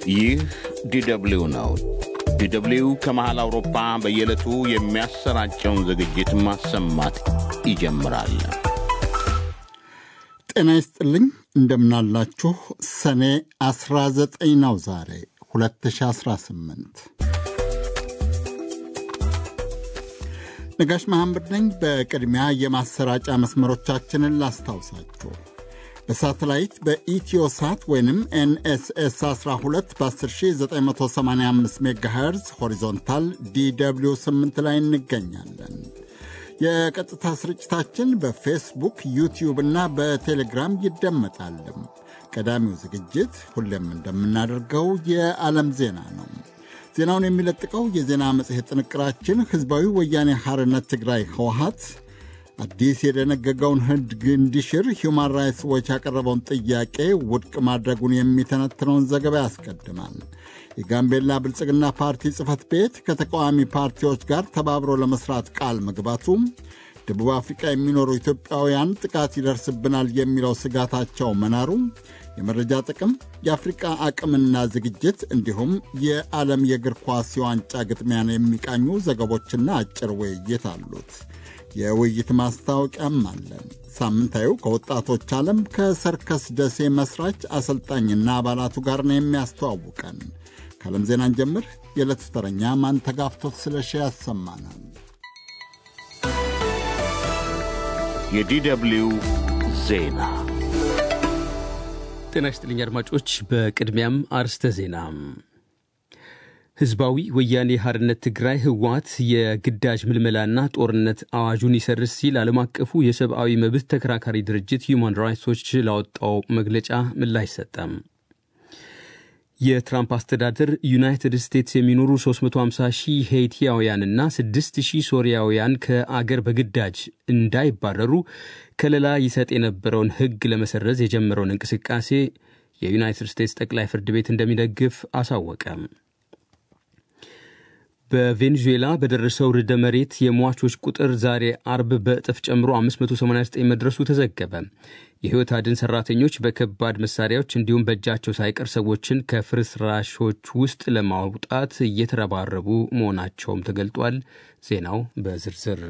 ይህ ዲደብሊው ነው። ዲደብሊው ከመሃል አውሮፓ በየዕለቱ የሚያሰራጨውን ዝግጅት ማሰማት ይጀምራል። ጤና ይስጥልኝ፣ እንደምናላችሁ። ሰኔ 19 ነው ዛሬ 2018። ነጋሽ መሐመድ ነኝ። በቅድሚያ የማሰራጫ መስመሮቻችንን ላስታውሳችሁ። በሳተላይት በኢትዮሳት ወይንም ኤንኤስኤስ 12 በ10985 ሜጋሄርዝ ሆሪዞንታል ዲw 8 ላይ እንገኛለን። የቀጥታ ስርጭታችን በፌስቡክ ዩቲዩብ እና በቴሌግራም ይደመጣል። ቀዳሚው ዝግጅት ሁሌም እንደምናደርገው የዓለም ዜና ነው። ዜናውን የሚለጥቀው የዜና መጽሔት ጥንቅራችን ሕዝባዊ ወያኔ ሐርነት ትግራይ ህወሀት አዲስ የደነገገውን ሕግ እንዲሽር ሁማን ራይትስ ዎች ያቀረበውን ጥያቄ ውድቅ ማድረጉን የሚተነትነውን ዘገባ ያስቀድማል። የጋምቤላ ብልጽግና ፓርቲ ጽሕፈት ቤት ከተቃዋሚ ፓርቲዎች ጋር ተባብሮ ለመስራት ቃል መግባቱ፣ ደቡብ አፍሪቃ የሚኖሩ ኢትዮጵያውያን ጥቃት ይደርስብናል የሚለው ስጋታቸው መናሩ፣ የመረጃ ጥቅም፣ የአፍሪቃ አቅምና ዝግጅት እንዲሁም የዓለም የእግር ኳስ የዋንጫ ግጥሚያን የሚቃኙ ዘገቦችና አጭር ውይይት አሉት። የውይይት ማስታወቂያም አለን። ሳምንታዊው ከወጣቶች ዓለም ከሰርከስ ደሴ መስራች አሰልጣኝና አባላቱ ጋር ነው የሚያስተዋውቀን። ከዓለም ዜናን ጀምር። የዕለቱ ተረኛ ማንተጋፍቶት ስለሺ ያሰማናል። የዲደብሊው ዜና ጤና ይስጥልኝ አድማጮች። በቅድሚያም አርስተ ዜና ህዝባዊ ወያኔ ሐርነት ትግራይ ህወሓት የግዳጅ ምልመላና ጦርነት አዋጁን ይሰርዝ ሲል ዓለም አቀፉ የሰብአዊ መብት ተከራካሪ ድርጅት ሁማን ራይትስ ዎች ላወጣው መግለጫ ምላሽ ሰጠም። የትራምፕ አስተዳደር ዩናይትድ ስቴትስ የሚኖሩ 350 ሺህ ሄይቲያውያንና 6 ሺህ ሶሪያውያን ከአገር በግዳጅ እንዳይባረሩ ከለላ ይሰጥ የነበረውን ህግ ለመሰረዝ የጀመረውን እንቅስቃሴ የዩናይትድ ስቴትስ ጠቅላይ ፍርድ ቤት እንደሚደግፍ አሳወቀም። በቬኔዙዌላ በደረሰው ርዕደ መሬት የሟቾች ቁጥር ዛሬ አርብ በእጥፍ ጨምሮ 589 መድረሱ ተዘገበ። የሕይወት አድን ሠራተኞች በከባድ መሳሪያዎች እንዲሁም በእጃቸው ሳይቀር ሰዎችን ከፍርስራሾች ውስጥ ለማውጣት እየተረባረቡ መሆናቸውም ተገልጧል። ዜናው በዝርዝር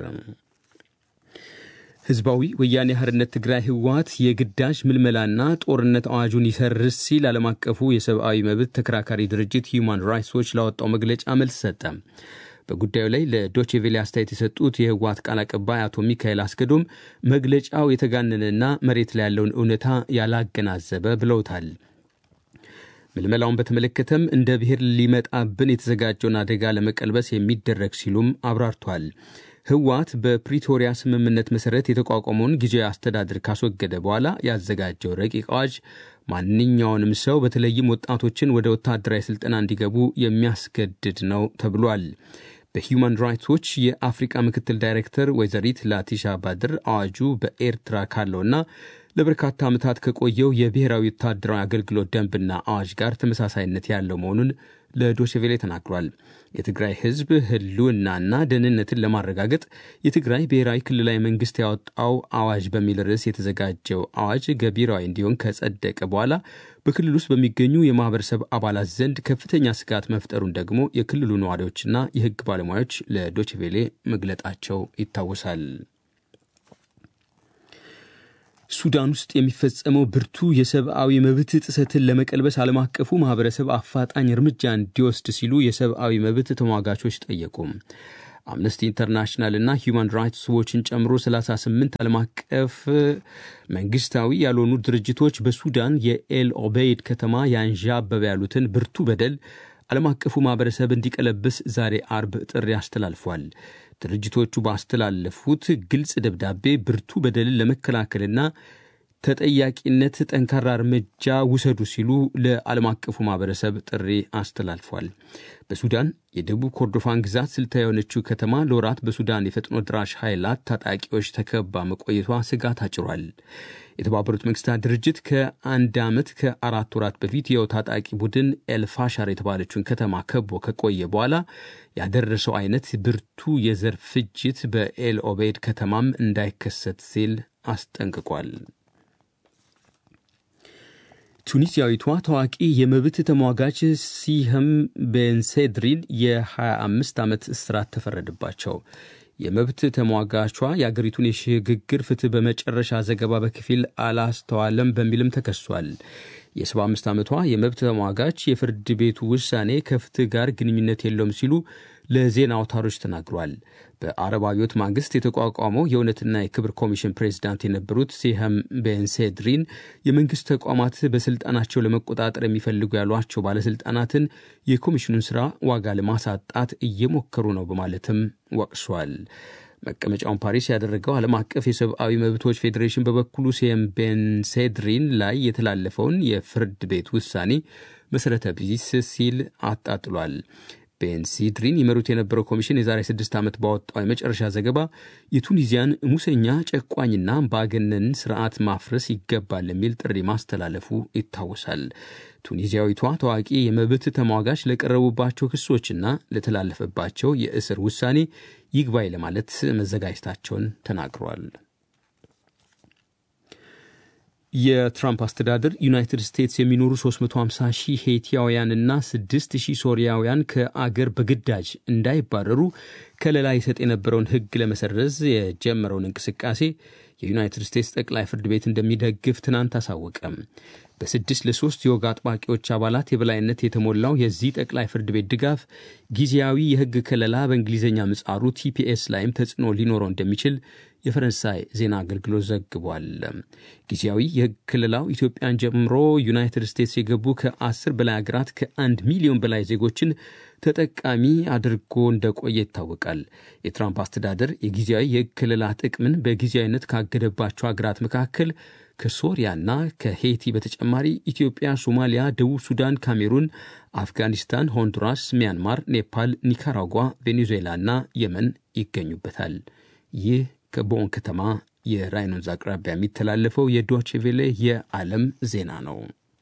ህዝባዊ ወያኔ ሐርነት ትግራይ ህወሓት የግዳጅ ምልመላና ጦርነት አዋጁን ይሰርዝ ሲል ዓለም አቀፉ የሰብአዊ መብት ተከራካሪ ድርጅት ሁማን ራይትስ ዎች ላወጣው መግለጫ መልስ ሰጠ። በጉዳዩ ላይ ለዶቼቬሌ አስተያየት የሰጡት የህወሓት ቃል አቀባይ አቶ ሚካኤል አስገዶም መግለጫው የተጋነነና መሬት ላይ ያለውን እውነታ ያላገናዘበ ብለውታል። ምልመላውን በተመለከተም እንደ ብሔር ሊመጣብን የተዘጋጀውን አደጋ ለመቀልበስ የሚደረግ ሲሉም አብራርቷል። ህወሓት በፕሪቶሪያ ስምምነት መሠረት የተቋቋመውን ጊዜያዊ አስተዳደር ካስወገደ በኋላ ያዘጋጀው ረቂቅ አዋጅ ማንኛውንም ሰው በተለይም ወጣቶችን ወደ ወታደራዊ ሥልጠና እንዲገቡ የሚያስገድድ ነው ተብሏል። በሂውማን ራይትስ ዎች የአፍሪቃ ምክትል ዳይሬክተር ወይዘሪት ላቲሻ ባድር አዋጁ በኤርትራ ካለውና ለበርካታ ዓመታት ከቆየው የብሔራዊ ወታደራዊ አገልግሎት ደንብና አዋጅ ጋር ተመሳሳይነት ያለው መሆኑን ለዶችቬሌ ተናግሯል። የትግራይ ህዝብ ህልውናና ደህንነትን ለማረጋገጥ የትግራይ ብሔራዊ ክልላዊ መንግስት ያወጣው አዋጅ በሚል ርዕስ የተዘጋጀው አዋጅ ገቢራዊ እንዲሆን ከጸደቀ በኋላ በክልል ውስጥ በሚገኙ የማህበረሰብ አባላት ዘንድ ከፍተኛ ስጋት መፍጠሩን ደግሞ የክልሉ ነዋሪዎችና የህግ ባለሙያዎች ለዶችቬሌ መግለጣቸው ይታወሳል። ሱዳን ውስጥ የሚፈጸመው ብርቱ የሰብአዊ መብት ጥሰትን ለመቀልበስ ዓለም አቀፉ ማህበረሰብ አፋጣኝ እርምጃ እንዲወስድ ሲሉ የሰብአዊ መብት ተሟጋቾች ጠየቁ። አምነስቲ ኢንተርናሽናል እና ሁማን ራይትስ ዎችን ጨምሮ 38 ዓለም አቀፍ መንግስታዊ ያልሆኑ ድርጅቶች በሱዳን የኤል ኦቤይድ ከተማ ያንዣበበ ያሉትን ብርቱ በደል ዓለም አቀፉ ማህበረሰብ እንዲቀለብስ ዛሬ አርብ ጥሪ አስተላልፏል። ድርጅቶቹ ባስተላለፉት ግልጽ ደብዳቤ ብርቱ በደልን ለመከላከልና ተጠያቂነት ጠንካራ እርምጃ ውሰዱ ሲሉ ለዓለም አቀፉ ማህበረሰብ ጥሪ አስተላልፏል። በሱዳን የደቡብ ኮርዶፋን ግዛት ስልታዊ የሆነችው ከተማ ለወራት በሱዳን የፈጥኖ ድራሽ ኃይላት ታጣቂዎች ተከባ መቆየቷ ስጋት አጭሯል። የተባበሩት መንግስታት ድርጅት ከአንድ ዓመት ከአራት ወራት በፊት የው ታጣቂ ቡድን ኤልፋሻር የተባለችውን ከተማ ከቦ ከቆየ በኋላ ያደረሰው አይነት ብርቱ የዘር ፍጅት በኤል ኦቤድ ከተማም እንዳይከሰት ሲል አስጠንቅቋል። ቱኒዚያዊቷ ታዋቂ የመብት ተሟጋች ሲህም ቤንሴድሪን የ25 ዓመት እስራት ተፈረደባቸው። የመብት ተሟጋቿ የአገሪቱን የሽግግር ፍትህ በመጨረሻ ዘገባ በከፊል አላስተዋለም በሚልም ተከሷል። የ75 ዓመቷ የመብት ተሟጋች የፍርድ ቤቱ ውሳኔ ከፍትህ ጋር ግንኙነት የለውም ሲሉ ለዜና አውታሮች ተናግሯል። በአረብ አብዮት ማግስት የተቋቋመው የእውነትና የክብር ኮሚሽን ፕሬዚዳንት የነበሩት ሲሃም ቤንሴድሪን የመንግስት ተቋማት በስልጣናቸው ለመቆጣጠር የሚፈልጉ ያሏቸው ባለስልጣናትን የኮሚሽኑን ስራ ዋጋ ለማሳጣት እየሞከሩ ነው በማለትም ወቅሷል። መቀመጫውን ፓሪስ ያደረገው ዓለም አቀፍ የሰብአዊ መብቶች ፌዴሬሽን በበኩሉ ሲየም ቤንሴድሪን ላይ የተላለፈውን የፍርድ ቤት ውሳኔ መሠረተ ቢስ ሲል አጣጥሏል። ቤንሲድሪን ይመሩት የነበረው ኮሚሽን የዛሬ ስድስት ዓመት ባወጣው የመጨረሻ ዘገባ የቱኒዚያን ሙሰኛ ጨቋኝና አምባገነን ስርዓት ማፍረስ ይገባል የሚል ጥሪ ማስተላለፉ ይታወሳል። ቱኒዚያዊቷ ታዋቂ የመብት ተሟጋች ለቀረቡባቸው ክሶችና ለተላለፈባቸው የእስር ውሳኔ ይግባኝ ለማለት መዘጋጀታቸውን ተናግረዋል። የትራምፕ አስተዳደር ዩናይትድ ስቴትስ የሚኖሩ 350 ሺህ ሄቲያውያንና 6 ሺህ ሶሪያውያን ከአገር በግዳጅ እንዳይባረሩ ከለላ ይሰጥ የነበረውን ሕግ ለመሰረዝ የጀመረውን እንቅስቃሴ የዩናይትድ ስቴትስ ጠቅላይ ፍርድ ቤት እንደሚደግፍ ትናንት አሳወቀም። በስድስት ለሶስት የወግ አጥባቂዎች አባላት የበላይነት የተሞላው የዚህ ጠቅላይ ፍርድ ቤት ድጋፍ ጊዜያዊ የሕግ ከለላ በእንግሊዝኛ ምጻሩ ቲፒኤስ ላይም ተጽዕኖ ሊኖረው እንደሚችል የፈረንሳይ ዜና አገልግሎት ዘግቧል። ጊዜያዊ የሕግ ክልላው ኢትዮጵያን ጀምሮ ዩናይትድ ስቴትስ የገቡ ከአስር በላይ ሀገራት ከአንድ ሚሊዮን በላይ ዜጎችን ተጠቃሚ አድርጎ እንደቆየ ይታወቃል። የትራምፕ አስተዳደር የጊዜያዊ የሕግ ክልላ ጥቅምን በጊዜያዊነት ካገደባቸው ሀገራት መካከል ከሶሪያና ከሄይቲ በተጨማሪ ኢትዮጵያ፣ ሶማሊያ፣ ደቡብ ሱዳን፣ ካሜሩን፣ አፍጋኒስታን፣ ሆንዱራስ፣ ሚያንማር፣ ኔፓል፣ ኒካራጓ፣ ቬኔዙዌላና የመን ይገኙበታል። ይህ ከቦን ከተማ የራይን ወንዝ አቅራቢያ የሚተላለፈው የዶቼ ቬሌ የዓለም ዜና ነው።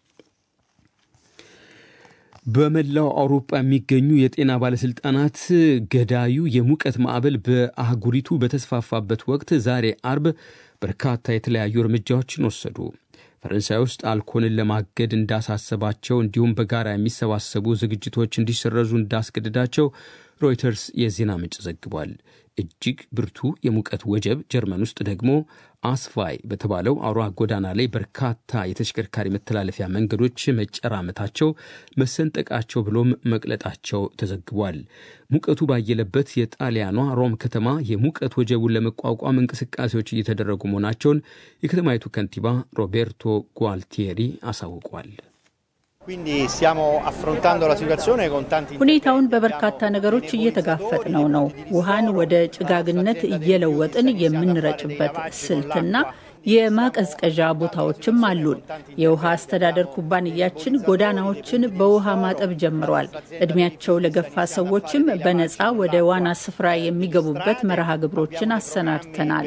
በመላው አውሮፓ የሚገኙ የጤና ባለሥልጣናት ገዳዩ የሙቀት ማዕበል በአህጉሪቱ በተስፋፋበት ወቅት ዛሬ አርብ በርካታ የተለያዩ እርምጃዎችን ወሰዱ። ፈረንሳይ ውስጥ አልኮልን ለማገድ እንዳሳሰባቸው እንዲሁም በጋራ የሚሰባሰቡ ዝግጅቶች እንዲሰረዙ እንዳስገድዳቸው ሮይተርስ የዜና ምንጭ ዘግቧል። እጅግ ብርቱ የሙቀት ወጀብ ጀርመን ውስጥ ደግሞ አስፋይ በተባለው አውራ ጎዳና ላይ በርካታ የተሽከርካሪ መተላለፊያ መንገዶች መጨራመታቸው፣ መሰንጠቃቸው ብሎም መቅለጣቸው ተዘግቧል። ሙቀቱ ባየለበት የጣሊያኗ ሮም ከተማ የሙቀት ወጀቡን ለመቋቋም እንቅስቃሴዎች እየተደረጉ መሆናቸውን የከተማይቱ ከንቲባ ሮቤርቶ ጓልቲeri አሳውቋል። ሁኔታውን በበርካታ ነገሮች እየተጋፈጥነው ነው። ውሃን ወደ ጭጋግነት እየለወጥን የምንረጭበት ስልትና የማቀዝቀዣ ቦታዎችም አሉን። የውሃ አስተዳደር ኩባንያችን ጎዳናዎችን በውሃ ማጠብ ጀምሯል። እድሜያቸው ለገፋ ሰዎችም በነፃ ወደ ዋና ስፍራ የሚገቡበት መርሃ ግብሮችን አሰናድተናል።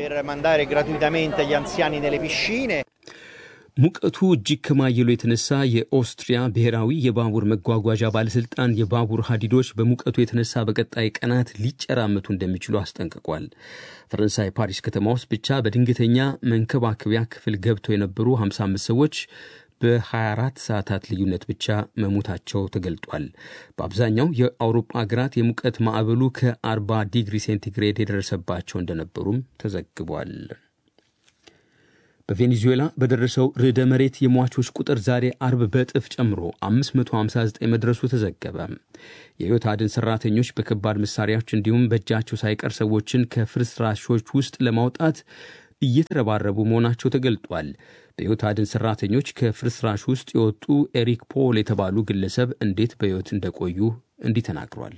ሙቀቱ እጅግ ከማየሉ የተነሳ የኦስትሪያ ብሔራዊ የባቡር መጓጓዣ ባለሥልጣን የባቡር ሀዲዶች በሙቀቱ የተነሳ በቀጣይ ቀናት ሊጨራመቱ እንደሚችሉ አስጠንቅቋል። ፈረንሳይ ፓሪስ ከተማ ውስጥ ብቻ በድንገተኛ መንከባከቢያ ክፍል ገብተው የነበሩ 55 ሰዎች በ24 ሰዓታት ልዩነት ብቻ መሞታቸው ተገልጧል። በአብዛኛው የአውሮፓ ሀገራት የሙቀት ማዕበሉ ከ40 ዲግሪ ሴንቲግሬድ የደረሰባቸው እንደነበሩም ተዘግቧል። በቬኔዙዌላ በደረሰው ርዕደ መሬት የሟቾች ቁጥር ዛሬ አርብ በእጥፍ ጨምሮ 559 መድረሱ ተዘገበ። የሕይወት አድን ሰራተኞች በከባድ መሳሪያዎች እንዲሁም በእጃቸው ሳይቀር ሰዎችን ከፍርስራሾች ውስጥ ለማውጣት እየተረባረቡ መሆናቸው ተገልጧል። በሕይወት አድን ሰራተኞች ከፍርስራሽ ውስጥ የወጡ ኤሪክ ፖል የተባሉ ግለሰብ እንዴት በሕይወት እንደቆዩ እንዲህ ተናግሯል።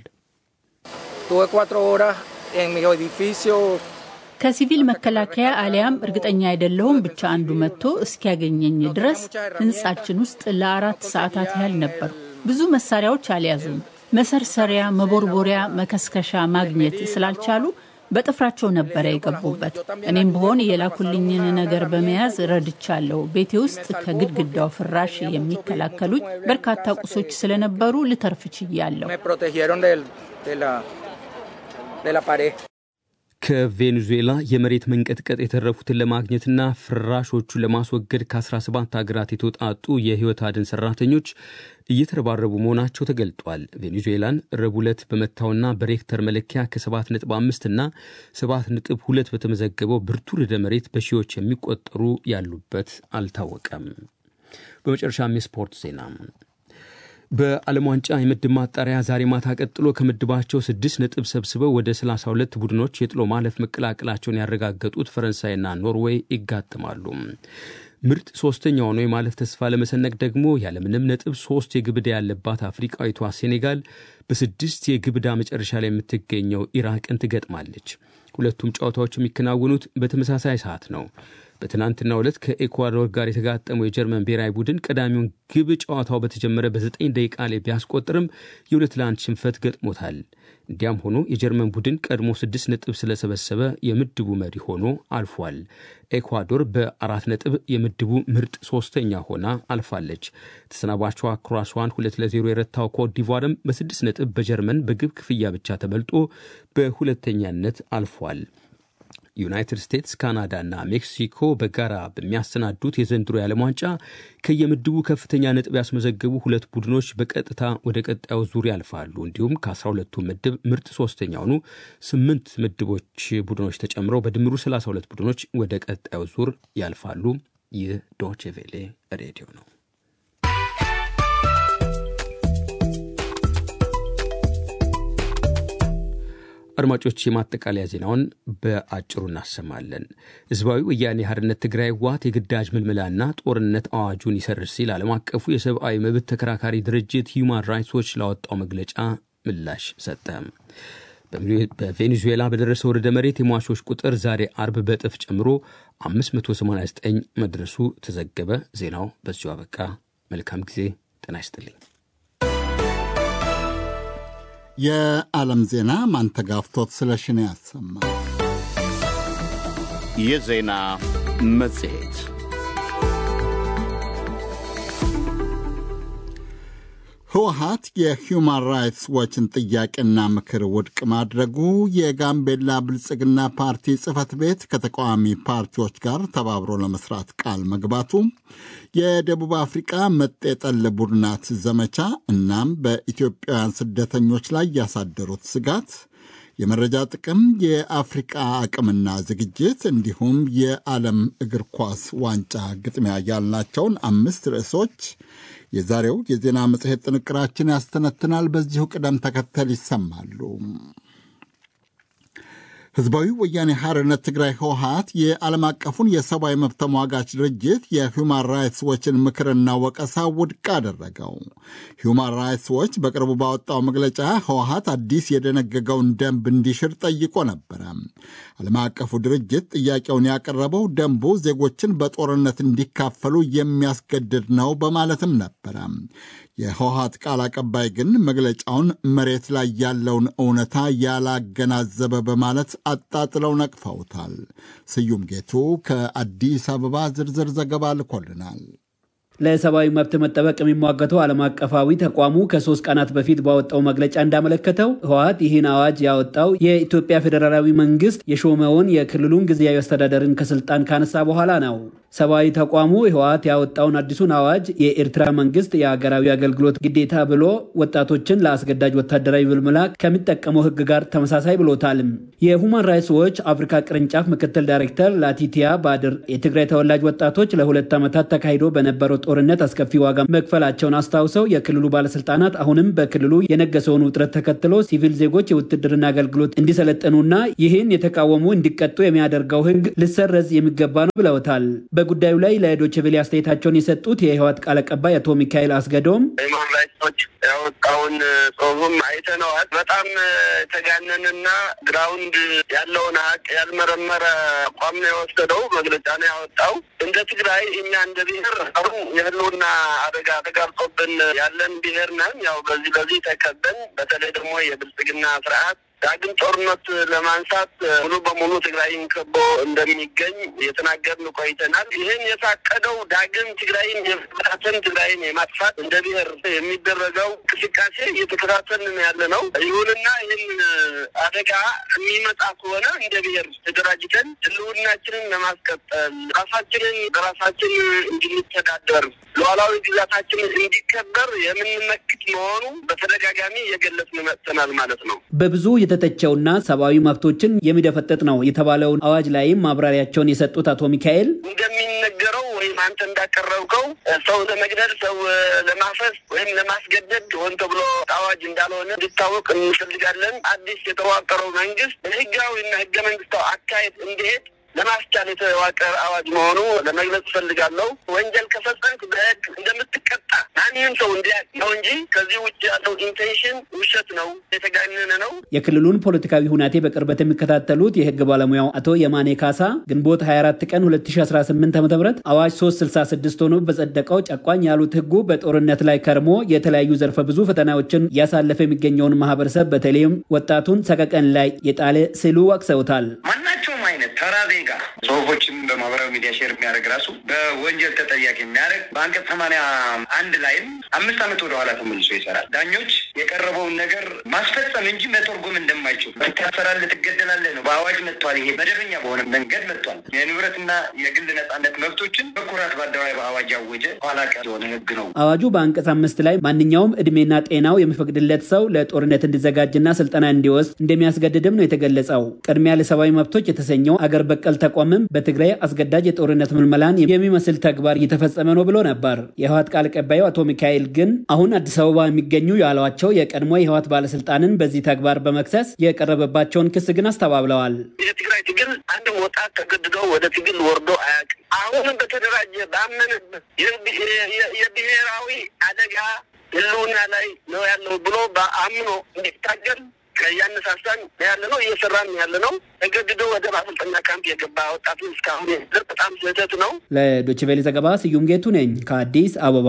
ከሲቪል መከላከያ አሊያም እርግጠኛ አይደለሁም ብቻ አንዱ መጥቶ እስኪያገኘኝ ድረስ ህንጻችን ውስጥ ለአራት ሰዓታት ያህል ነበሩ። ብዙ መሳሪያዎች አልያዙም። መሰርሰሪያ፣ መቦርቦሪያ፣ መከስከሻ ማግኘት ስላልቻሉ በጥፍራቸው ነበረ የገቡበት። እኔም ብሆን የላኩልኝን ነገር በመያዝ ረድቻለሁ። ቤቴ ውስጥ ከግድግዳው ፍራሽ የሚከላከሉኝ በርካታ ቁሶች ስለነበሩ ልተርፍ ችያለሁ። ከቬኔዙዌላ የመሬት መንቀጥቀጥ የተረፉትን ለማግኘትና ፍራሾቹን ለማስወገድ ከ17 ሀገራት የተውጣጡ የሕይወት አድን ሰራተኞች እየተረባረቡ መሆናቸው ተገልጧል። ቬኔዙዌላን ረቡዕ ዕለት በመታውና በሬክተር መለኪያ ከ7.5 እና 7.2 በተመዘገበው ብርቱ ርዕደ መሬት በሺዎች የሚቆጠሩ ያሉበት አልታወቀም። በመጨረሻም የስፖርት ዜና በዓለም ዋንጫ የምድብ ማጣሪያ ዛሬ ማታ ቀጥሎ ከምድባቸው ስድስት ነጥብ ሰብስበው ወደ 32 ቡድኖች የጥሎ ማለፍ መቀላቀላቸውን ያረጋገጡት ፈረንሳይና ኖርዌይ ይጋጥማሉ። ምርጥ ሶስተኛ ሆኖ የማለፍ ተስፋ ለመሰነቅ ደግሞ ያለምንም ነጥብ ሶስት የግብ ዕዳ ያለባት አፍሪቃዊቷ ሴኔጋል በስድስት የግብ ዕዳ መጨረሻ ላይ የምትገኘው ኢራቅን ትገጥማለች። ሁለቱም ጨዋታዎች የሚከናወኑት በተመሳሳይ ሰዓት ነው። በትናንትናው ዕለት ከኤኳዶር ጋር የተጋጠመው የጀርመን ብሔራዊ ቡድን ቀዳሚውን ግብ ጨዋታው በተጀመረ በዘጠኝ ደቂቃ ላይ ቢያስቆጥርም የሁለት ለአንድ ሽንፈት ገጥሞታል። እንዲያም ሆኖ የጀርመን ቡድን ቀድሞ ስድስት ነጥብ ስለሰበሰበ የምድቡ መሪ ሆኖ አልፏል። ኤኳዶር በአራት ነጥብ የምድቡ ምርጥ ሶስተኛ ሆና አልፋለች። ተሰናባቿ ክሮአሷን ሁለት ለዜሮ የረታው ኮት ዲቯርም በስድስት ነጥብ በጀርመን በግብ ክፍያ ብቻ ተበልጦ በሁለተኛነት አልፏል። ዩናይትድ ስቴትስ፣ ካናዳ እና ሜክሲኮ በጋራ በሚያሰናዱት የዘንድሮ የዓለም ዋንጫ ከየምድቡ ከፍተኛ ነጥብ ያስመዘገቡ ሁለት ቡድኖች በቀጥታ ወደ ቀጣዩ ዙር ያልፋሉ። እንዲሁም ከ12ቱ ምድብ ምርጥ ሶስተኛ ሆኑ ስምንት ምድቦች ቡድኖች ተጨምረው በድምሩ 32 ቡድኖች ወደ ቀጣዩ ዙር ያልፋሉ። ይህ ዶቼ ቬሌ ሬዲዮ ነው። አድማጮች የማጠቃለያ ዜናውን በአጭሩ እናሰማለን። ህዝባዊ ወያኔ ሓርነት ትግራይ ህወሓት የግዳጅ ምልመላና ጦርነት አዋጁን ይሰርዝ ሲል ዓለም አቀፉ የሰብአዊ መብት ተከራካሪ ድርጅት ሂዩማን ራይትስ ዎች ላወጣው መግለጫ ምላሽ ሰጠ። በቬኔዙዌላ በደረሰው ርዕደ መሬት የሟቾች ቁጥር ዛሬ አርብ በእጥፍ ጨምሮ 589 መድረሱ ተዘገበ። ዜናው በዚሁ አበቃ። መልካም ጊዜ። ጤና ይስጥልኝ። የዓለም ዜና ማንተጋፍቶት ስለሽን ያሰማ። የዜና መጽሔት ህወሀት የሂውማን ራይትስ ዎችን ጥያቄና ምክር ውድቅ ማድረጉ፣ የጋምቤላ ብልጽግና ፓርቲ ጽህፈት ቤት ከተቃዋሚ ፓርቲዎች ጋር ተባብሮ ለመስራት ቃል መግባቱ፣ የደቡብ አፍሪቃ መጤጠል ቡድናት ዘመቻ እናም በኢትዮጵያውያን ስደተኞች ላይ ያሳደሩት ስጋት፣ የመረጃ ጥቅም፣ የአፍሪቃ አቅምና ዝግጅት እንዲሁም የዓለም እግር ኳስ ዋንጫ ግጥሚያ ያልናቸውን አምስት ርዕሶች የዛሬው የዜና መጽሔት ጥንቅራችን ያስተነትናል። በዚሁ ቅደም ተከተል ይሰማሉ። ህዝባዊ ወያኔ ሓርነት ትግራይ ህወሀት የዓለም አቀፉን የሰብአዊ መብት ተሟጋች ድርጅት የሁማን ራይትስ ዎችን ምክርና ወቀሳ ውድቅ አደረገው። ሁማን ራይትስ ዎች በቅርቡ ባወጣው መግለጫ ህወሀት አዲስ የደነገገውን ደንብ እንዲሽር ጠይቆ ነበረ። ዓለም አቀፉ ድርጅት ጥያቄውን ያቀረበው ደንቡ ዜጎችን በጦርነት እንዲካፈሉ የሚያስገድድ ነው በማለትም ነበረ። የህወሀት ቃል አቀባይ ግን መግለጫውን መሬት ላይ ያለውን እውነታ ያላገናዘበ በማለት አጣጥለው ነቅፈውታል። ስዩም ጌቱ ከአዲስ አበባ ዝርዝር ዘገባ ልኮልናል። ለሰብአዊ መብት መጠበቅ የሚሟገተው ዓለም አቀፋዊ ተቋሙ ከሶስት ቀናት በፊት ባወጣው መግለጫ እንዳመለከተው ህወሀት ይህን አዋጅ ያወጣው የኢትዮጵያ ፌዴራላዊ መንግስት የሾመውን የክልሉን ጊዜያዊ አስተዳደርን ከስልጣን ካነሳ በኋላ ነው። ሰብአዊ ተቋሙ ህወሀት ያወጣውን አዲሱን አዋጅ የኤርትራ መንግስት የሀገራዊ አገልግሎት ግዴታ ብሎ ወጣቶችን ለአስገዳጅ ወታደራዊ ምልመላ ከሚጠቀመው ህግ ጋር ተመሳሳይ ብሎታልም። የሁማን ራይትስ ዎች አፍሪካ ቅርንጫፍ ምክትል ዳይሬክተር ላቲቲያ ባድር የትግራይ ተወላጅ ወጣቶች ለሁለት ዓመታት ተካሂዶ በነበረው ጦርነት አስከፊ ዋጋ መክፈላቸውን አስታውሰው የክልሉ ባለስልጣናት አሁንም በክልሉ የነገሰውን ውጥረት ተከትሎ ሲቪል ዜጎች የውትድርና አገልግሎት እንዲሰለጥኑና ይህን የተቃወሙ እንዲቀጡ የሚያደርገው ህግ ልሰረዝ የሚገባ ነው ብለውታል። በጉዳዩ ላይ ለዶይቼ ቬለ አስተያየታቸውን የሰጡት የህወሓት ቃል አቀባይ አቶ ሚካኤል አስገዶም ሁማን ራይትሶች ያወጣውን ጽሁፍም አይተነዋል። በጣም የተጋነንና ግራውንድ ያለውን ሀቅ ያልመረመረ አቋም ነው የወሰደው መግለጫ ነው ያወጣው። እንደ ትግራይ እኛ እንደ ብሔር አሩ የህልውና አደጋ ተጋርጦብን ያለን ብሔር ነን። ያው በዚህ በዚህ ተከበን በተለይ ደግሞ የብልጽግና ስርዓት ዳግም ጦርነት ለማንሳት ሙሉ በሙሉ ትግራይን ከቦ እንደሚገኝ የተናገርን ቆይተናል። ይህን የታቀደው ዳግም ትግራይን የመበታተን ትግራይን የማጥፋት እንደ ብሔር የሚደረገው እንቅስቃሴ እየተከታተልን ያለ ነው። ይሁንና ይህን አደጋ የሚመጣ ከሆነ እንደ ብሔር ተደራጅተን ህልውናችንን ለማስቀጠል ራሳችንን በራሳችን እንድንተዳደር ሉዓላዊ ግዛታችን እንዲከበር የምንመክት መሆኑ በተደጋጋሚ እየገለጽን መጥተናል ማለት ነው። በብዙ የተተቸውና ሰብአዊ መብቶችን የሚደፈጥጥ ነው የተባለውን አዋጅ ላይም ማብራሪያቸውን የሰጡት አቶ ሚካኤል እንደሚነገረው ወይም አንተ እንዳቀረብከው ሰው ለመግደል ሰው ለማፈስ ወይም ለማስገደድ ሆን ተብሎ አዋጅ እንዳልሆነ እንዲታወቅ እንፈልጋለን። አዲስ የተዋቀረው መንግስት ህጋዊና ህገ መንግስታዊ አካሄድ እንዲሄድ ለማስቻል የተዋቀረ አዋጅ መሆኑ ለመግለጽ እፈልጋለሁ። ወንጀል ከፈጸምክ በህግ እንደምትቀጣ ማንም ሰው እንዲያውቅ ነው እንጂ ከዚህ ውጭ ያለው ኢንቴንሽን ውሸት ነው፣ የተጋነነ ነው። የክልሉን ፖለቲካዊ ሁናቴ በቅርበት የሚከታተሉት የህግ ባለሙያው አቶ የማኔ ካሳ ግንቦት 24 ቀን 2018 ዓ ም አዋጅ 366 ሆኖ በጸደቀው ጨቋኝ ያሉት ህጉ በጦርነት ላይ ከርሞ የተለያዩ ዘርፈ ብዙ ፈተናዎችን እያሳለፈ የሚገኘውን ማህበረሰብ በተለይም ወጣቱን ሰቀቀን ላይ የጣለ ሲሉ ወቅሰውታል። ማናቸውም አይነት ተራ ዜጋ ጽሁፎችን በማህበራዊ ሚዲያ ሼር የሚያደርግ ራሱ በወንጀል ተጠያቂ የሚያደርግ በአንቀጽ ሰማንያ አንድ ላይም አምስት ዓመት ወደኋላ ተመልሶ ይሰራል። ዳኞች የቀረበውን ነገር ማስፈጸም እንጂ መተርጎም እንደማይችሉ ትታሰራለህ፣ ትገደላለህ ነው በአዋጅ መጥቷል። ይሄ መደበኛ በሆነ መንገድ መጥቷል። የንብረትና የግል ነጻነት መብቶችን በኩራት በአደባባይ በአዋጅ ያወጀ ኋላ ቀር የሆነ ህግ ነው። አዋጁ በአንቀጽ አምስት ላይ ማንኛውም እድሜና ጤናው የሚፈቅድለት ሰው ለጦርነት እንዲዘጋጅና ስልጠና እንዲወስድ እንደሚያስገድድም ነው የተገለጸው። ቅድሚያ ለሰብአዊ መብቶች የተሰኘው አገር በቀል ተቋምም በትግራይ አስገዳጅ የጦርነት ምልመላን የሚመስል ተግባር እየተፈጸመ ነው ብሎ ነበር። የህወሓት ቃል አቀባዩ አቶ ሚካኤል ግን አሁን አዲስ አበባ የሚገኙ ያሏቸው የቀድሞ የህወሓት ባለስልጣንን በዚህ ተግባር በመክሰስ የቀረበባቸውን ክስ ግን አስተባብለዋል። የትግራይ ትግል አንድም ወጣት ተገድዶ ወደ ትግል ወርዶ አያውቅም። አሁንም በተደራጀ ባመንበት የብሔራዊ አደጋ ህልውና ላይ ነው ያለው ብሎ በአምኖ እንዲታገል እያነሳሳን ያለ ነው፣ እየሰራን ያለ ነው። ተገድዶ ወደ ማሰልጠኛ ካምፕ የገባ ወጣቱ እስካሁን የድር በጣም ስህተት ነው። ለዶይቼ ቬለ ዘገባ ስዩም ጌቱ ነኝ ከአዲስ አበባ።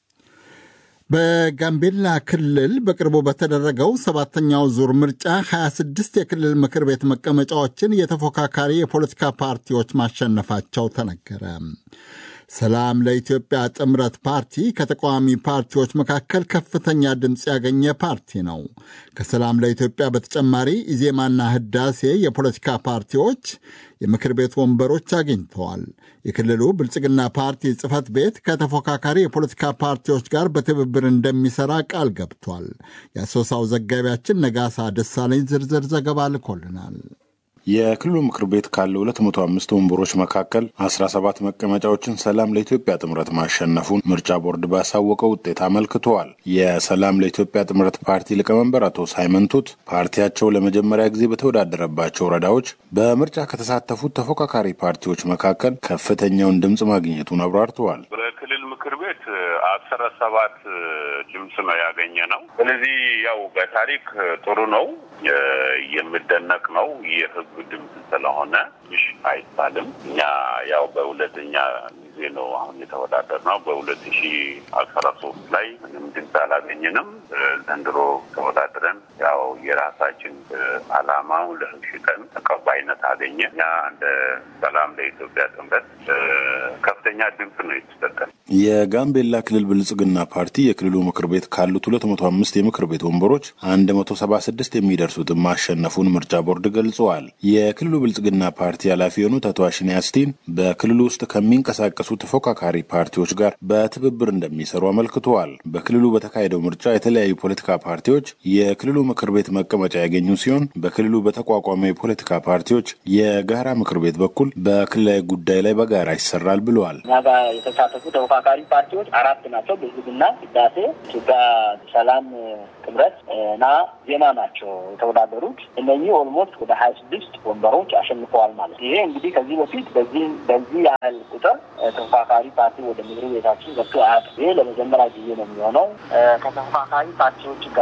በጋምቤላ ክልል በቅርቡ በተደረገው ሰባተኛው ዙር ምርጫ 26 የክልል ምክር ቤት መቀመጫዎችን የተፎካካሪ የፖለቲካ ፓርቲዎች ማሸነፋቸው ተነገረ። ሰላም ለኢትዮጵያ ጥምረት ፓርቲ ከተቃዋሚ ፓርቲዎች መካከል ከፍተኛ ድምፅ ያገኘ ፓርቲ ነው። ከሰላም ለኢትዮጵያ በተጨማሪ ኢዜማና ህዳሴ የፖለቲካ ፓርቲዎች የምክር ቤት ወንበሮች አግኝተዋል። የክልሉ ብልጽግና ፓርቲ ጽህፈት ቤት ከተፎካካሪ የፖለቲካ ፓርቲዎች ጋር በትብብር እንደሚሰራ ቃል ገብቷል። የአሶሳው ዘጋቢያችን ነጋሳ ደሳለኝ ዝርዝር ዘገባ ልኮልናል። የክልሉ ምክር ቤት ካለው 205 ወንበሮች መካከል 17 መቀመጫዎችን ሰላም ለኢትዮጵያ ጥምረት ማሸነፉን ምርጫ ቦርድ ባሳወቀው ውጤት አመልክተዋል። የሰላም ለኢትዮጵያ ጥምረት ፓርቲ ሊቀመንበር አቶ ሳይመን ቱት ፓርቲያቸው ለመጀመሪያ ጊዜ በተወዳደረባቸው ወረዳዎች በምርጫ ከተሳተፉት ተፎካካሪ ፓርቲዎች መካከል ከፍተኛውን ድምፅ ማግኘቱን አብራርተዋል። በክልል ምክር ቤት አስራ ሰባት ድምፅ ነው ያገኘ ነው። ስለዚህ ያው በታሪክ ጥሩ ነው፣ የሚደነቅ ነው። የህዝብ ድምፅ ስለሆነ ይሽ አይባልም። እኛ ያው በሁለተኛ ጊዜ ነው አሁን የተወዳደር ነው። በሁለት ሺ አስራ ሶስት ላይ ምንም ድምፅ አላገኘንም። ዘንድሮ ተወዳድረን ያው የራሳችን አላማው ለህዝብ ሽጠን ተቀባይነት አገኘ። እኛ እንደ ሰላም ለኢትዮጵያ ጥምረት ከፍተኛ ድምፅ ነው የተሰጠን። የጋምቤላ ክልል ብልጽግና ፓርቲ የክልሉ ምክር ቤት ካሉት ሁለት መቶ አምስት የምክር ቤት ወንበሮች አንድ መቶ ሰባ ስድስት የሚደርሱትን ማሸነፉን ምርጫ ቦርድ ገልጸዋል። የክልሉ ብልጽግና ፓርቲ ኃላፊ የሆኑት አቶ አሽኔ አስቲን በክልሉ ውስጥ ከሚንቀሳቀሱ ተፎካካሪ ፓርቲዎች ጋር በትብብር እንደሚሰሩ አመልክተዋል። በክልሉ በተካሄደው ምርጫ የተለያዩ ፖለቲካ ፓርቲዎች የክልሉ ምክር ቤት መቀመጫ ያገኙ ሲሆን በክልሉ በተቋቋመ የፖለቲካ ፓርቲዎች የጋራ ምክር ቤት በኩል በክልላዊ ጉዳይ ላይ በጋራ ይሰራል ብለዋል። እኛ ጋር የተሳተፉ ተፎካካሪ ፓርቲዎች አራት ናቸው። ብልጽግና፣ ህዳሴ፣ ኢትዮጵያ ሰላም ጥምረት እና ዜማ ናቸው የተወዳደሩት። እነኚህ ኦልሞስት ወደ ሀያ ስድስት ወንበሮች አሸንፈዋል ማለት ነው። ይሄ እንግዲህ ከዚህ በፊት በዚህ በዚህ ያህል ቁጥር ተፎካካሪ ፓርቲ ወደ ምክር ቤታችን ገብቶ አያውቅም። ይሄ ለመጀመሪያ ጊዜ ነው የሚሆነው። ከተፎካካሪ ፓርቲዎች ጋር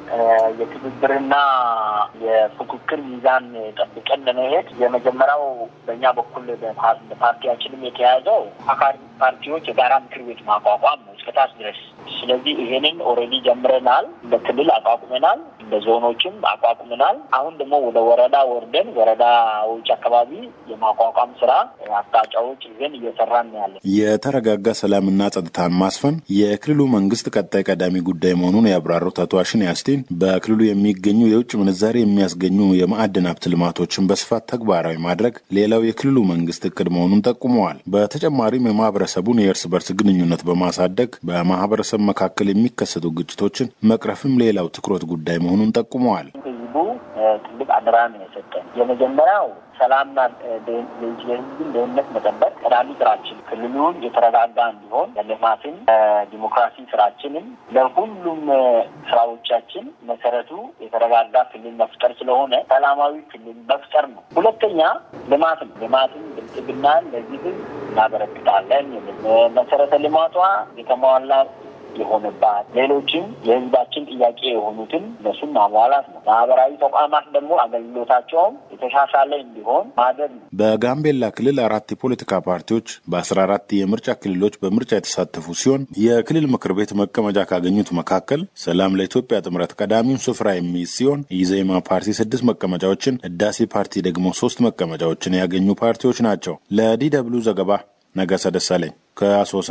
የትብብርና የፉክክር ሚዛን ጠብቀን ለመሄድ የመጀመሪያው በእኛ በኩል በፓርቲያችንም የተያዘው አካሪ ፓርቲዎች የጋራ ምክር ቤት ማቋቋም ነው እስከታች ድረስ። ስለዚህ ይሄንን ኦልሬዲ ጀምረናል። እንደ ክልል አቋቁመናል፣ እንደ ዞኖችም አቋቁመናል። አሁን ደግሞ ወደ ወረዳ ወርደን ወረዳዎች አካባቢ የማቋቋም ስራ አቅጣጫዎች ይዘን እየሰራን ነው ያለን። የተረጋጋ ሰላምና ጸጥታን ማስፈን የክልሉ መንግስት ቀጣይ ቀዳሚ ጉዳይ መሆኑን ያብራሩት አቶ አሽኔ ያስቴን በክልሉ የሚገኙ የውጭ ምንዛሬ የሚያስገኙ የማዕድን ሀብት ልማቶችን በስፋት ተግባራዊ ማድረግ ሌላው የክልሉ መንግስት እቅድ መሆኑን ጠቁመዋል። በተጨማሪም የማህበረሰቡን የእርስ በርስ ግንኙነት በማሳደግ በማህበረሰብ መካከል የሚከሰቱ ግጭቶችን መቅረፍም ሌላው ትኩረት ጉዳይ መሆኑን ጠቁመዋል። ህዝቡ ትልቅ አደራ ነው የሰጠን። የመጀመሪያው ሰላምና የህዝብን ደህንነት መጠበቅ ቀዳሚ ስራችን፣ ክልሉን የተረጋጋ እንዲሆን ለልማትን ዲሞክራሲ ስራችንም ለሁሉም ስራዎቻችን መሰረቱ የተረጋጋ ክልል መፍጠር ስለሆነ ሰላማዊ ክልል መፍጠር ነው። ሁለተኛ ልማት ነው። ልማትን ብልጽግናን ለዚህ ህዝብ እናበረክታለን። መሰረተ ልማቷ የተሟላ የሆነባት ሌሎችም የህዝባችን ጥያቄ የሆኑትን እነሱን ማሟላት ነው። ማህበራዊ ተቋማት ደግሞ አገልግሎታቸውም የተሻሻለ እንዲሆን ማድረግ ነው። በጋምቤላ ክልል አራት የፖለቲካ ፓርቲዎች በአስራ አራት የምርጫ ክልሎች በምርጫ የተሳተፉ ሲሆን የክልል ምክር ቤት መቀመጫ ካገኙት መካከል ሰላም ለኢትዮጵያ ጥምረት ቀዳሚውን ስፍራ የሚይዝ ሲሆን ኢዜማ ፓርቲ ስድስት መቀመጫዎችን፣ ህዳሴ ፓርቲ ደግሞ ሶስት መቀመጫዎችን ያገኙ ፓርቲዎች ናቸው። ለዲ ደብሉ ዘገባ ነገሰ ደሳለኝ ከአሶሳ።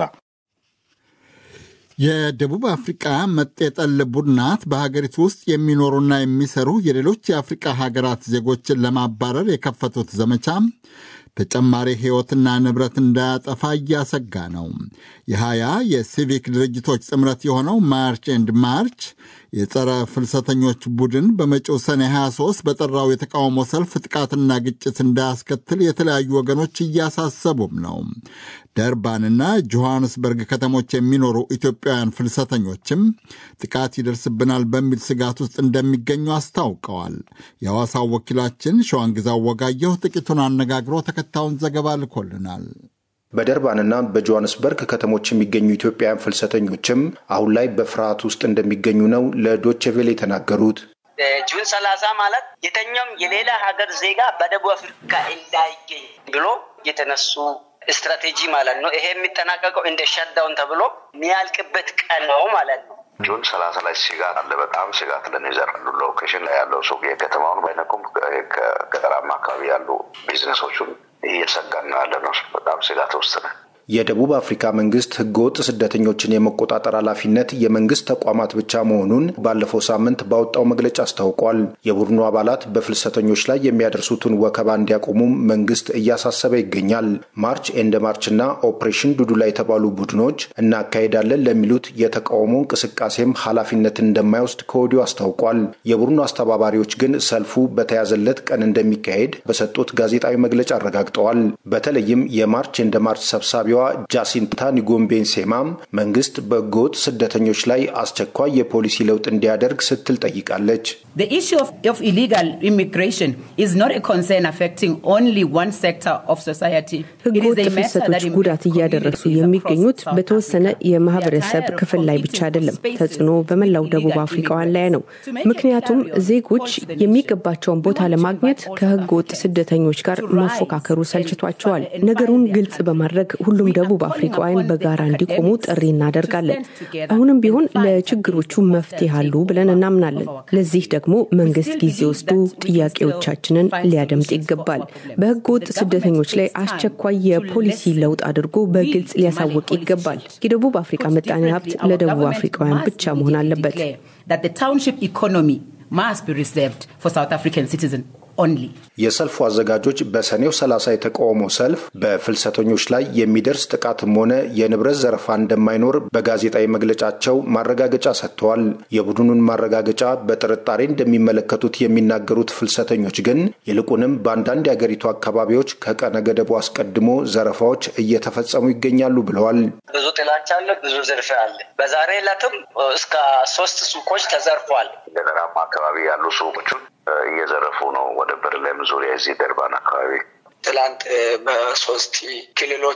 የደቡብ አፍሪቃ መጤጠል ቡድናት በሀገሪቱ ውስጥ የሚኖሩና የሚሰሩ የሌሎች የአፍሪቃ ሀገራት ዜጎችን ለማባረር የከፈቱት ዘመቻ ተጨማሪ ሕይወትና ንብረት እንዳያጠፋ እያሰጋ ነው። የሀያ የሲቪክ ድርጅቶች ጥምረት የሆነው ማርች ኤንድ ማርች የጸረ ፍልሰተኞች ቡድን በመጪው ሰኔ 23 በጠራው የተቃውሞ ሰልፍ ጥቃትና ግጭት እንዳያስከትል የተለያዩ ወገኖች እያሳሰቡም ነው። ደርባንና ጆሐንስበርግ ከተሞች የሚኖሩ ኢትዮጵያውያን ፍልሰተኞችም ጥቃት ይደርስብናል በሚል ስጋት ውስጥ እንደሚገኙ አስታውቀዋል። የሐዋሳው ወኪላችን ሸዋንግዛው ወጋየሁ ጥቂቱን አነጋግሮ ተከታዩን ዘገባ ልኮልናል። በደርባንና በጆሃንስበርግ ከተሞች የሚገኙ ኢትዮጵያውያን ፍልሰተኞችም አሁን ላይ በፍርሃት ውስጥ እንደሚገኙ ነው ለዶቼ ቬለ የተናገሩት። ጁን ሰላሳ ማለት የተኛውም የሌላ ሀገር ዜጋ በደቡብ አፍሪካ እንዳይገኝ ብሎ የተነሱ ስትራቴጂ ማለት ነው። ይሄ የሚጠናቀቀው እንደ ሸዳውን ተብሎ የሚያልቅበት ቀን ነው ማለት ነው። ጁን ሰላሳ ላይ ስጋት አለ። በጣም ስጋት ለን ይዘራሉ። ሎኬሽን ላይ ያለው ሱቅ የከተማውን ባይነኩም ከገጠራማ አካባቢ ያሉ ቢዝነሶቹን እየሰጋን ነው ያለ ነው። በጣም ስጋት ውስጥ ነን። የደቡብ አፍሪካ መንግስት ህገወጥ ስደተኞችን የመቆጣጠር ኃላፊነት የመንግስት ተቋማት ብቻ መሆኑን ባለፈው ሳምንት ባወጣው መግለጫ አስታውቋል። የቡድኑ አባላት በፍልሰተኞች ላይ የሚያደርሱትን ወከባ እንዲያቆሙም መንግስት እያሳሰበ ይገኛል። ማርች ኤንድ ማርችና ኦፕሬሽን ዱዱላ የተባሉ ቡድኖች እናካሄዳለን ለሚሉት የተቃውሞ እንቅስቃሴም ኃላፊነትን እንደማይወስድ ከወዲሁ አስታውቋል። የቡድኑ አስተባባሪዎች ግን ሰልፉ በተያዘለት ቀን እንደሚካሄድ በሰጡት ጋዜጣዊ መግለጫ አረጋግጠዋል። በተለይም የማርች ኤንድ ማርች ሰብሳቢ ዋ ጃሲንታ ኒጎምቤን ሴማም መንግስት በህገወጥ ስደተኞች ላይ አስቸኳይ የፖሊሲ ለውጥ እንዲያደርግ ስትል ጠይቃለች። ህገወጥ ፍልሰቶች ጉዳት እያደረሱ የሚገኙት በተወሰነ የማህበረሰብ ክፍል ላይ ብቻ አይደለም፣ ተጽዕኖ በመላው ደቡብ አፍሪካውያን ላይ ነው። ምክንያቱም ዜጎች የሚገባቸውን ቦታ ለማግኘት ከህገወጥ ስደተኞች ጋር መፎካከሩ ሰልችቷቸዋል። ነገሩን ግልጽ በማድረግ ሁሉም ደቡብ አፍሪካውያን በጋራ እንዲቆሙ ጥሪ እናደርጋለን። አሁንም ቢሆን ለችግሮቹ መፍትሄ አሉ ብለን እናምናለን። ለዚህ ደግሞ መንግስት ጊዜ ወስዶ ጥያቄዎቻችንን ሊያደምጥ ይገባል። በህገ ወጥ ስደተኞች ላይ አስቸኳይ የፖሊሲ ለውጥ አድርጎ በግልጽ ሊያሳውቅ ይገባል። የደቡብ አፍሪካ ምጣኔ ሀብት ለደቡብ አፍሪካውያን ብቻ መሆን አለበት። የሰልፉ አዘጋጆች በሰኔው 30 የተቃውሞ ሰልፍ በፍልሰተኞች ላይ የሚደርስ ጥቃትም ሆነ የንብረት ዘረፋ እንደማይኖር በጋዜጣዊ መግለጫቸው ማረጋገጫ ሰጥተዋል። የቡድኑን ማረጋገጫ በጥርጣሬ እንደሚመለከቱት የሚናገሩት ፍልሰተኞች ግን ይልቁንም በአንዳንድ የአገሪቱ አካባቢዎች ከቀነ ገደቡ አስቀድሞ ዘረፋዎች እየተፈጸሙ ይገኛሉ ብለዋል። ብዙ ጥላቻ አለ፣ ብዙ ዝርፊያ አለ። በዛሬ ዕለትም እስከ ሶስት ሱቆች ተዘርፏል። ገጠራማ አካባቢ ያሉ ሱቆቹን እየዘረፉ ነው። ወደ በርለም ዙሪያ እዚህ ደርባን አካባቢ ትላንት በሶስት ክልሎች